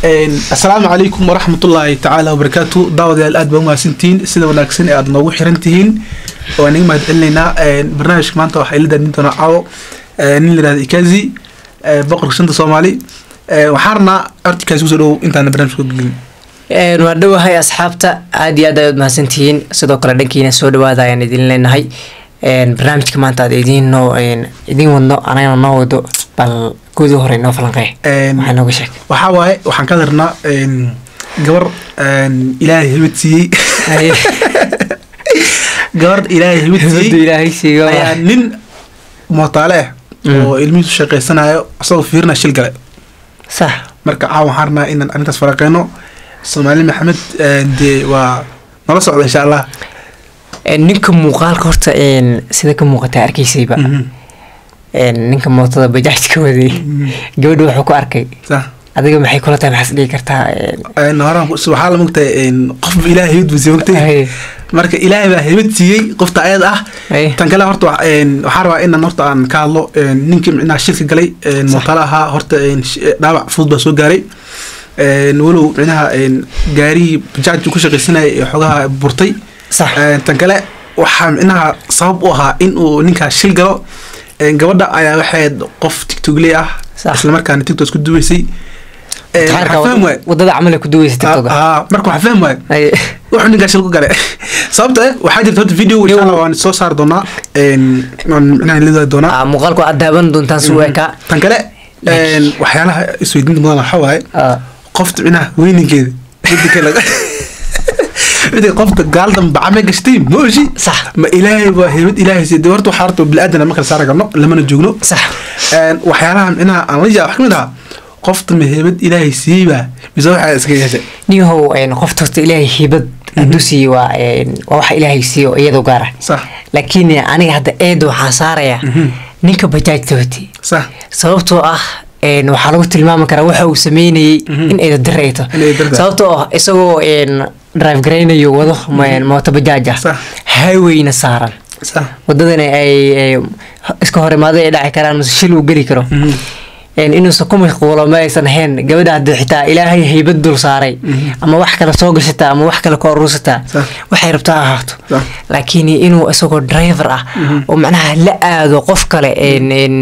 asalaamu calaykum waraxmatullaahi tacaala wabarakaatu daawadayaal aad baa umahadsantihiin sida wanaagsan ee aad noogu xiran tihiin waan iga mahad celinaynaa barnaamijka maanta waxaa ila daadin doonaa caawo nin layihahda ikazi boqorka shanta soomaali waxaan rabnaa horta ikazi kusoo dhowow intaana barnaamijka gelin waa dhowahay asxaabta aad iyo aad ayaad mahadsantihiin sidoo kale dhankiina soo dhawaada ayaan idin leenahay barnaamijka maanta aad idiin noo idiin wadno anagana noo wado bal guudii hore noo falanqee waxaa nooga sheeg waxaa waaye waxaan ka darnaa gabar ilaahay hibad siiyey gabar ilaahay hibad siiyey ilaahay siigo ayaa nin mootaale ah oo ilmihiisu shaqaysanayo isagoo fiirina shil gale sax marka caawa waxaan rabnaa inaan arrintaas faraqeyno soomaali maxamed dee waa nala socda insha allah ninka muuqaalka horta sida ka muuqata arkaysayba ninka mootada bajaajka waday gabadha wuxuu ku arkay sax adiga maxay kula tahay maxaas dhigi kartaa horaan waxaa la mogtahay qof ilaahay hibad buu siiyey mogtay marka ilaahay baa hibad siiyey qofta ayada ah tan kale horta waxaa rabaa inaan horta aan ka hadlo ninkii micnaha shilka galay mootaale ahaa horta dhaawac fudud baa soo gaaray walow micnaha gaarihii bajaaj ku shaqaysanaya ee xogaha burtay sax tan kale waxaa micnaha sabab u ahaa in uu ninkaas shil galo gabadha ayaa waxayd qof tigtogley ah Sax. islamarkaana tigtok isku duweysay waxaa fahmi waay wadada camal ay ku duweysa tiktoka marka waxaa fahmi waay wuxuu ninkaas shil ku gale sababta eh waxaa jirta horta video insha allah waan soo saari doonaa waan micnaha lidaadi doonaa muuqaalku aad daawan doontaan si weeka tan kale waxyaalaha isweydiinta mudan waxaa waaye qofta micnaha weyninkeeda midda kale midda qofta gaaldan bacame gashtay ma oshi sax ma ilaahay waa heybad ilaahay siiyay horta waxaa horta bili-aadana ma kala saara karno lamana joogno sax waxyaalaha micnaha aan la yaaba wax kamid ahaa qofta ma heybad ilaahay siiyey baa mise waxaa iska yeeshay niyahow qofta horta ilaahay hibad hadduu siiye waa waa waxa ilaahay siiyo iyadoo gaara sax laakiin aniga hadda eeda waxaa saaraya ninka bajaajta watay sax sababtoo ah een, waxaa lagu tilmaami karaa waxa uu sameynayey in eeda dir ay to In eeda dir tahay. sababtoo ah isagoo een, drive garaynayo wado ma- mooto bajaaj ah Sax. highwayna saaran sax wadadana ay ay iska hor imaado ay dhaci karaan mase shil uu geli karo een, inuusan ku mashquulo ma aysan ahayn gabadha haddii xitaa ilaahay haybad dul saaray ama wax kale soo gashataa ama wax kale ka urursataa Sax. waxay rabtaa ha ahaato Sax. laakiin inuu isagoo driver ah oo macnaha la aado qof kale een, een,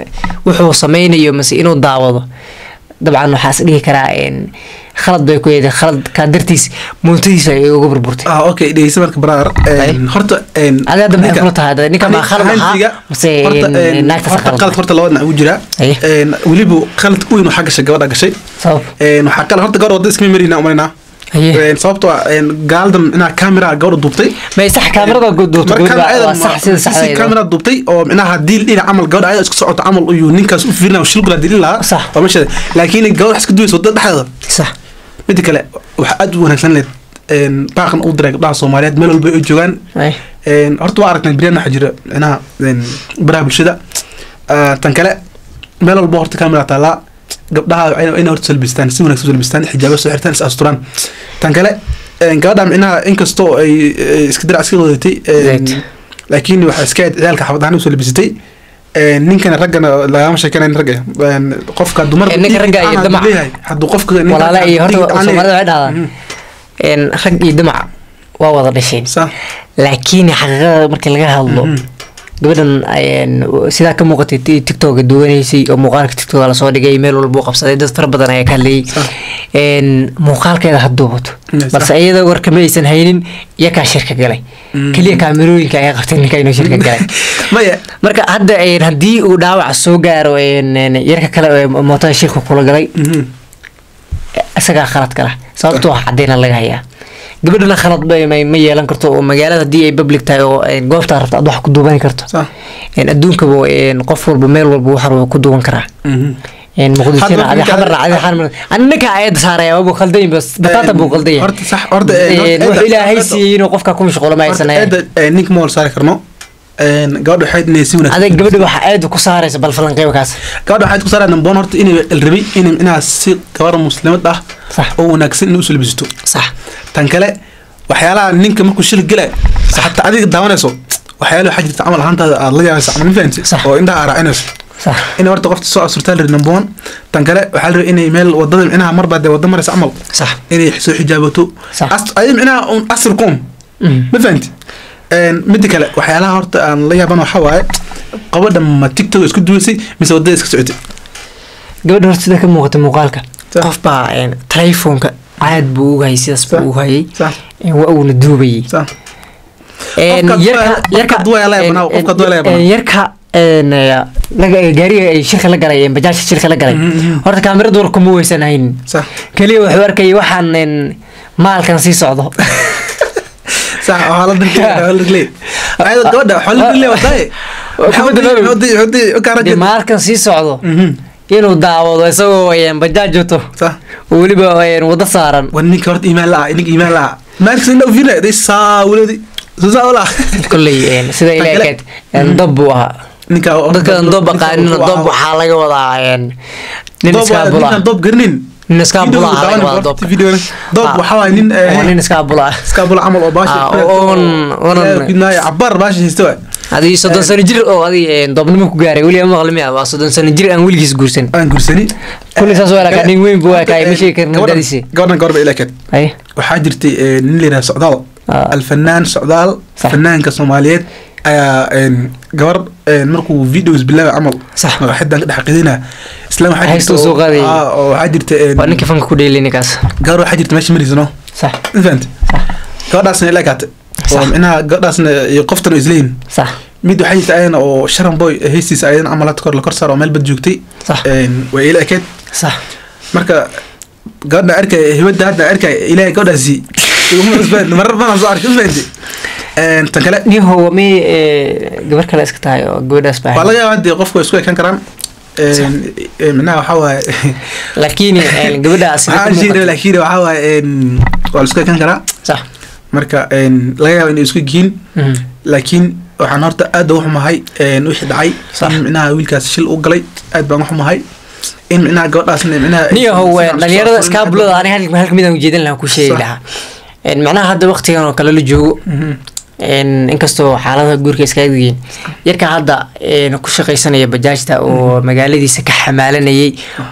wuxuu sameynayo mase inuu daawado dabcan waxaa is dhihi karaa een, khalad bay ku yeeday khaladkaa dartiis mootadiisa ay uga burburtay ah okay dhegeysa marka brother een, horta een, Adi hadda maxay ninka- kula tahay? Hadda ninka ma ani khalad ahaa? ahaantiga, Mase, horta, een, een, naagtaas horta khalad? qalad horta laba dhinac ugu jiraa Aye. Een, weliba khalad weyn waxaa gashay gabadha gashay sabab Een, waxaa kale horta gabadha wadda iskama marina umaynaa Aye. sababtoo ah een, gaaldan inaa camera gabadha duubtay may sax kaamirada duubto marka gabadha ayada waa sax sida saxda camera duubtay oo micnaha hadii dhinac camal gabadha ayada isku socoto camal uyuu ninkaas u fiirina shil gula dilin lahaa Sax. waa meesheeda laakiin gabadha wax iska duwaysa wadada dhexdeeda sax midda kale waxaa aad u wanaagsan leed baaqan u diray gabdhaha soomaaliyeed meel walba ay joogaan Ay. Een, horta waa aragnay biryaan waxaa jira micnaha een, baraha bulshada Ah, tan kale meel walba horta kamera taalaa gabdhaha waa inay horta salbistaan si wanaagsan u salbistaan xijaabo soo xirtaan is asturaan tan kale een, gabadha micnaha inkastoo ay ay iska dirac iska wadatay een, Zayd. laakiin waxaa iska ahayd ciyaalka xabad ahaan u salbisatay Een, ninkana raggana lagama sheekanayn ragga Een, qofka dumar Een, ninka ragga iyo damac. hadduu qofka ninka- walaala iyo horta haddii aan soomaalida waxay leeyahay. dhahdaan Mhm. een, rag iyo damac waa wada dhasheen Sax. laakiin xaqiiqada markii laga hadlo gabadhan een, sidaa ka muuqatay ti- tiktoka duwanaysay oo muuqaalka tiktoka lasoo dhigay meel walba u qabsaday dad fara badan ayaa ka hadlayay Sax. een, muuqaalkeeda ha duubato Sax. balse iyada warka ma aysan haynin iyakaa shirka galay keliya kaamirooyinka ayaa qabtay ninka inuu shirka galay maya marka hadda een, haddii uu dhaawac soo gaaro een, een, yarka kale ee mootada shirka kula galay Mhm. isagaa khalad kala sababtoo ah cadeyna laga hayaa gabadhana khalad ba ma ma yeelan karto oo magaalada haddii ay public tahay oo een, goobtaa rabta aad wax ku duuban karto sax een, adduunkaba een, qof walba meel walba wax walba ku duuban karaa Mhm. een, muqdishona Hadda adi ninka- xamarna adi xamarna ani ninka ayada saaraya waabuu khaldayin bas bataata buu khaldaya horta sax horta een, horta wuxuu eeda- ilaahay horta- siiyey inuu qofka ku mashquulo ma aysan ahayn eeda een, ninka ma wal saari karno Een, gabadha waxay inay si wanaagsan adag gabadha waxa aada ku saaraysa bal falanqeyba kaas gabadha waxay ku saaraan namboon horta inay rabay inay inaad si gabar muslimad ah Sax. oo wanaagsan inay u salbisto sax tan kale waxyaalaha ninka markuu shil gala hataa adiga daawanayso waxyaalaha waxaa jirta camal ahaantaada aad la yaabaysa camal ma fahamtid Sax. oo indhaha aa raacinayso Sax. in horta qofta soo asurtaa la number one tan kale waxaa la rabay inay meel wadada micnaha marba dee wada maraysa camal sax inay soo xijaabato Sax. As- adi micnaha un asrkoom Mhm. ma fahanti midda kale waxyaalaha horta aan la yaaban waxaa waaye qabadha ma tiktok isku duwaysay mise wadada iska socotay gabadha horta sida ka muuqata muuqaalka Sax. qof baa een, telefoonka caad buu uga hayay sidaas buu Sax. uga hayay sax een, waa uuna duubayay sax Een, Qofka yarka duwaya- qofka yarka duwaya la een, yaabana, qofka een, duwaya la yaabana. een, yarka een, eh, laga- gaariga ay shirka la galay een, bajaajka shirka la galay Mhm, mhm. horta kaamirada war kuma weysan haynin sax keliya wuxuu arkayay waxaan een, maalkan sii socdo sax waxaa la dirtay waxaa la dirtay ayada gabadha waxaa la dirtay wadaaye Kubadda loo- hodi hodi dee kaarajid maalkan sii socdo inuu daawado isagoo een, bajaaj wato sax oo weliba een, wado saaran war ninka horta iimaan la-ah ninka iimaan la-ah maalkis indha ufiirnay day saa wuladi soo saa ula kolley een, sida ila Tan kale- ekeed een, dab buu ahaa ninka dadkan doob aqaanina doob waxaa laga wadaa een, nin iskaabula ninkan doob garnin nin iskaabula ah laga wadaa doobka doob Ah. waxaa waay nin waa nin iskaabula ah iskaabula camal oo baasha Ah, oon- oonan- kudnaaya cabaar baasha haysta waay adii soddon sano jir oo adii doobnimo ku gaaray weli ama maqli miya waa soddon sano jir aan weligiis guursan aan gursani kulli saas waa lakaa nin weyn buu ekaa ma sheegi karna Gabadhan- dadiisi gabadhan gabar ba ilakeed ay waxaa jirtay eh, nin la yidhaha socdaal Ah. alfanaan socdaal Sax. fanaanka soomaaliyeed ayaa een, gabar een, markuu videos bilaaba camal Sax. madaxedan ka dhex qidina isla waxaa Haysta jirta soo oo- qaadayay. ah, oo waxaa jirta een, waa ninka fanka ku dheeli ninkaas gabar waxaa jirta meesha maraysa no sax ma fahamti gabadhaasna ila kaate oo Sax. micnaha gabadhaasna iyo qoftan oo isleeyin sax mid waxaa jirta ayana oo sharan boy heystiisa ayadana camal hadda kor la kor saaro oo meel bad joogtay Sax. Een, way ila ekeed sax marka gabadha arkay hibada hadda arkay ilaahay gabadhaasi iguma cusbaan marar badan soo arkay isfahanti een tan kale nin howa mi gabar kale iska tahay oo gabadhaas baa waa laga yaabaa dee qofku way isku ekaan karaan een een, micnaha waxaa waaye laakiin een, gabadhaas sida waxaa ka jira muuqata- laakiin waxaa waaye een waa la isku ekaan karaa sax marka een laga yaaba inay isku yihiin Mhm. laakiin waxaan horta aad uga xumahay een wixii dhacay Sax. in micnaha wiilkaas shil u galay aad baan uga xumahay in micnaha gabadhaasna micnaha niyo how sidaan dhalinyarada soo iskaabulada aniga hal hal midaan ujeedin lahaa ku sheegi Sax. lahaa Een, macnaha hadda waqtigan oo kale la joogo Mhm. een, inkastoo xaaladaha guurka iska adgiin yarka hadda een, ku shaqaysanaya bajaajta oo magaaladiisa ka xamaalanayay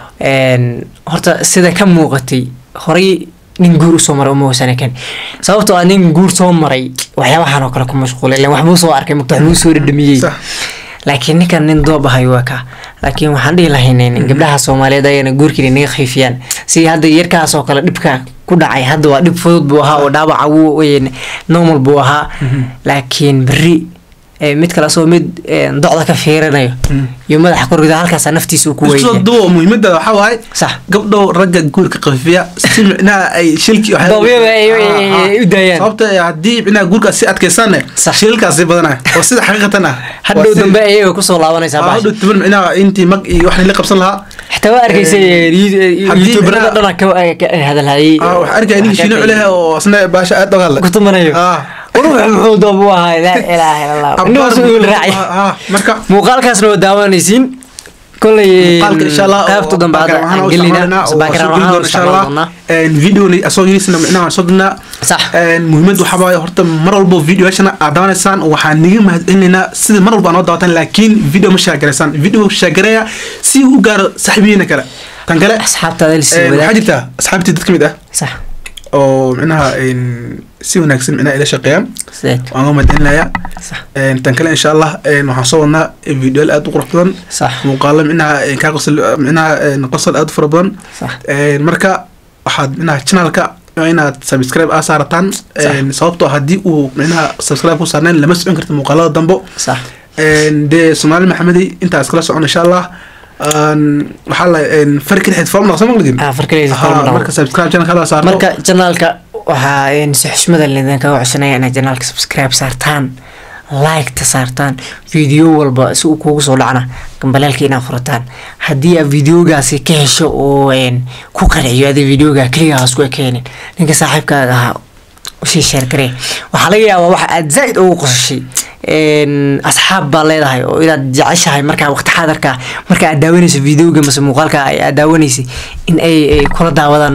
een, horta sida ka muuqatay horay nin guur usoo maray uma wasana kan sababtoo ah nin guur soo maray waxyaabahan oo kale ku mashquulay ileen waxbuu soo arkay mugta waxbuu soo dhadhamiyey Sax. laakiin ninkan nin doob ahay waa ka laakiin waxaan dhihi lahayn gabdhaha soomaaliyeed ayana guurkii naga khiifiyaan si hadda yarkaas oo kale dhibka ku dhacay hadda waa dhib fudud buu ahaa oo dhaawaca wuu een, normal buu ahaa laakiin berri ee, mid kale asoo mid een, docda ka fiirinayo Mhm. iyo madaxa korrida halkaasa naftiisa uu ku isku soo weynaya duwo muhiimada waxaa waaye sax gabdhow ragga guurka qafiya si micnaha ay shilki waxay- Doobyada ay- ay- Ah, ah. ay u daayaan. sababta eh, haddii micnaha guurka si adkaysanne Sax. shilkaasi badanaya oo sida xaqiiqatan ah hadhow dambe ayaga kusoo laabanaysaa hadhow baasha tuban micnaha intii mag iyo wax la qabsan lahaa xitaa waa arkaysay haddii youtuberada micnaha- dhana ka hadalhayay ah waxaa arkaya nin shiino culeh oo isna baasha aad ogaale ku tumanayo ah ruux muxuu doob u ahaa laa ilaaha illa allah indhahaas uu raacay ah marka muuqaalkaasna waa daawanaysiin kolay muuqaalka insha allah qaybta dambe hadda aan gelinaa background waxaan u isticmaali doonaa videoni asoo yiriisna micnaha waan soo dirnaa sax muhiimad waxaa waaye horta mar walbo videoyashana aad daawanaysaan waxaan niga mahadcelinaynaa sida mar walba aan noo daawatan laakiin video ma shaagaraysaan video shaagareeya si uu u gaaro saaxiibihiina kale tan kale asxaabtaada lasii waxaa wadaag jirta asxaabtii dad ka mid ah sax oo micnaha si wanaagsan micnaha ila shaqeeyaan sideed waan uga mahadcelinayaa sax tan kale insha allah waxaan soo wadnaa videoyaal aad u qurux badan sax muuqaalo micnaha kaa qosol micnaha qosol aad u fara badan sax marka waxaad micnaha channelka waa inaad subscribe aa saarataan sababtoo haddii uu micnaha subscribe ku saarnayn lama socon karta muuqaalada dambo sax dee soomaali maxamedi intaa iskala socon insha allah waxaa la farki dhexeed form naqsa maqligin ah farkaleysa marka subscribe channelka hadaa saarto marka janaalka waxaa si xushmada lidin kaga codsanaya inaad janaalka subscribe saartaan like-ta saartaan video walba si uu kugu soo dhacna gambaleelka inaad furataan haddii aad videogaasi ka hesho oo ku qanciyo ada videoga keligaa isku ekeenin ninka saaxiibkaaga ahaa usii sheergaree waxaa laga yaabaa waxa aad zaaid ugu qosashay asxaab baa leedahay oo inaad jeceshahay markaa waqti xaadarka marka aad daawanayso videoga mase muuqaalka aad daawanaysay in ay kula daawadaan